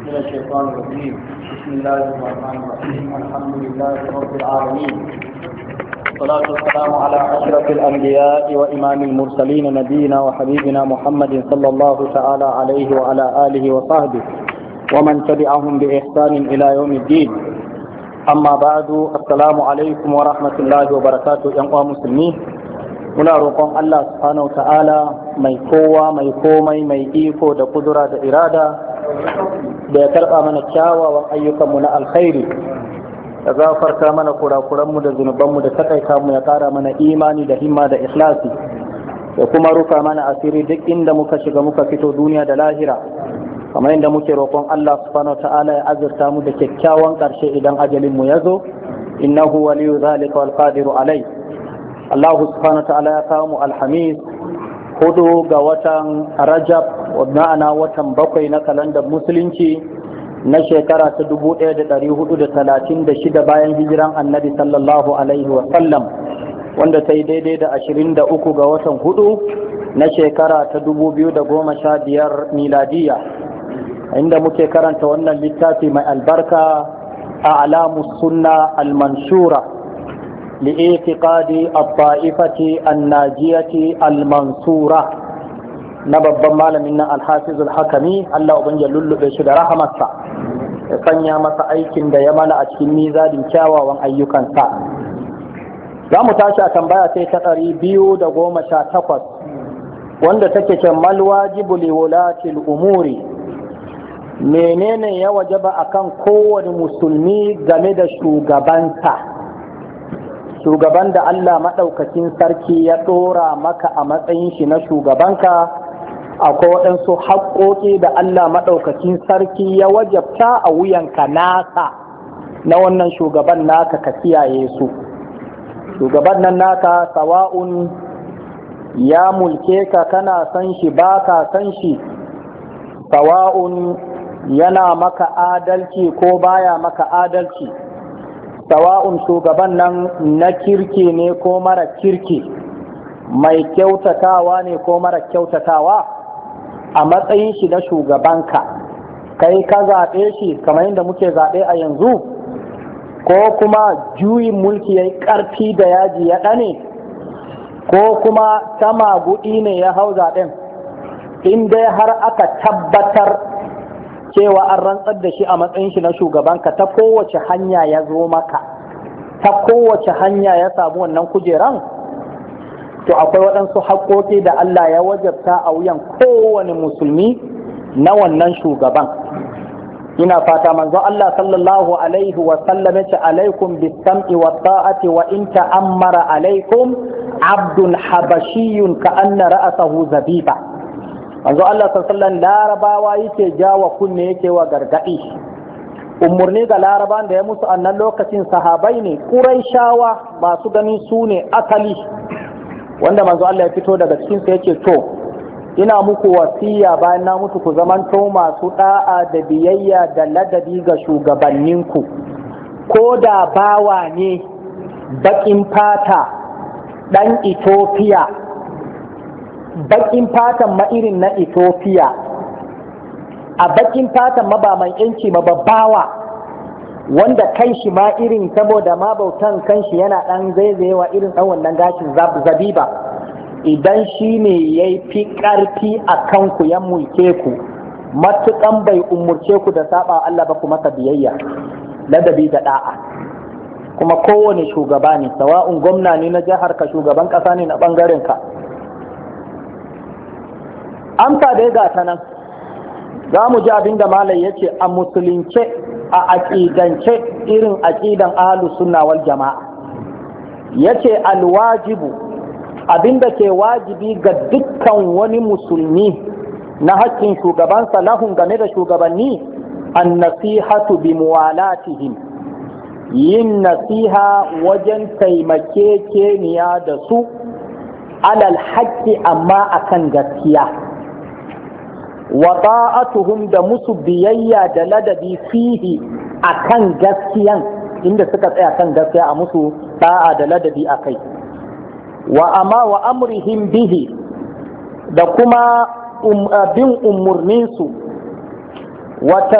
من الشيطان الرجيم بسم الله الرحمن الرحيم الحمد لله رب العالمين والصلاة والسلام على أشرف الأنبياء وإمام المرسلين نبينا وحبيبنا محمد صلى الله تعالى عليه وعلى آله وصحبه ومن تبعهم بإحسان إلى يوم الدين أما بعد السلام عليكم ورحمة الله وبركاته يا مسلمين muna roƙon Allah subhanahu ta'ala mai kowa mai komai mai iko da kudura da irada da ya karɓa mana kyawawan ayyukanmu na alkhairi da zafarta mana kurakuranmu da zunubanmu da takaita mu ya ƙara mana imani da himma da ikhlasi da kuma rufa mana asiri duk inda muka shiga muka fito duniya da lahira kamar yadda muke roƙon Allah subhanahu ta'ala ya azurta mu da kyakkyawan ƙarshe idan ajalinmu ya zo innahu waliyu zalika wal qadiru alai Allah subhanahu wa ta'ala ya kawo mu alhamis hudu ga watan rajab ma'ana watan bakwai na kalandar musulunci na shekara ta 1436 bayan hijiran annabi sallallahu alaihi wa sallam wanda ta yi daidai da 23 ga watan hudu na shekara ta 2015 miladiya inda muke karanta wannan littafi mai albarka a alamus sunna al-manshura لاعتقاد الطائفة الناجية المنصورة نبب مالمنا الحافظ الحكمي الله أبن يلل بشد رحمة sanya masa aikin da ya mana a cikin mizadin kyawawan ayyukansa za mu tashi a tambaya sai ta ɗari biyu da goma sha takwas wanda take ce malwajibu liwulatil umuri menene ya wajaba akan kowane musulmi game da shugabansa shugaban da Allah maɗaukakin sarki ya ɗora maka a matsayin shi na shugabanka akwai waɗansu haƙoƙi da Allah maɗaukakin sarki ya wajabta a wuyanka naka na wannan shugaban naka ka kiyaye su shugaban nan naka sawa'un ya mulke ka kana san shi ba ka san shi sawa'un yana maka adalci ko baya maka adalci sawa'un shugaban nan na kirki ne ko mara kirki mai kyautatawa ne ko mara kyautatawa a matsayin shi na shugabanka kai ka zaɓe shi kamar yadda muke zaɓe a yanzu ko kuma juyin mulki ya yi ƙarfi da yaji ya ɗane ko kuma ta maguɗi ne ya hau zaɓen in dai har aka tabbatar cewa an rantsar da shi a matsayin shi na shugabanka ta kowace hanya ya zo maka ta kowace hanya ya samu wannan kujeran to akwai waɗansu haƙoƙi da Allah ya wajabta a wuyan kowane musulmi na wannan shugaban ina fata manzo Allah sallallahu alaihi wa sallam yace alaikum bisam'i wa ta'ati wa in ta'ammara alaikum abdun habashiyun ka anna ra'sahu zabiba manzo Allah sallallahu larabawa yake jawa kunne yake wa gargadi umurni ga laraban da ya musu annan lokacin sahabai ne shawa masu ganin su ne asali wanda manzo Allah ya fito daga cikin sa yake to ina muku wasiya bayan na mutu ku zamanto masu da'a da biyayya da ladabi ga shugabanninku ko da bawa ne bakin fata dan Ethiopia bakin fatan ma irin na Ethiopia a bakin fatan ma ba mai yanci ma babbawa wanda kai shi ma irin saboda ma bautan kan shi yana dan zaizayewa irin dan wannan gashin zabiba idan shi ne ya fi ƙarfi a kanku ya mulke ku matuƙan bai umurce ku da saba Allah ba ku masa biyayya ladabi da da'a kuma kowane shugaba ne sawa'un gwamna ne na jihar ka shugaban ƙasa ne na ɓangaren ka amsa dai ga ta nan za mu ji abin da malai ya ce a musulunce a aƙidance irin aƙidan ahalus sunna wal jama'a ya ce alwajibu abin da ke wajibi ga dukkan wani musulmi na haƙƙin shugabansa lahun game da shugabanni an nasihatu bi muwalatihim yin nasiha wajen taimakekeniya da su alal haƙƙi amma akan gaskiya wa ta'atuhum da musu biyayya da ladabi fihi akan gaskiyan inda suka tsaya kan gaskiya a musu da'a da ladabi a kai wa amma wa amrihim bihi da kuma bin umurninsu wa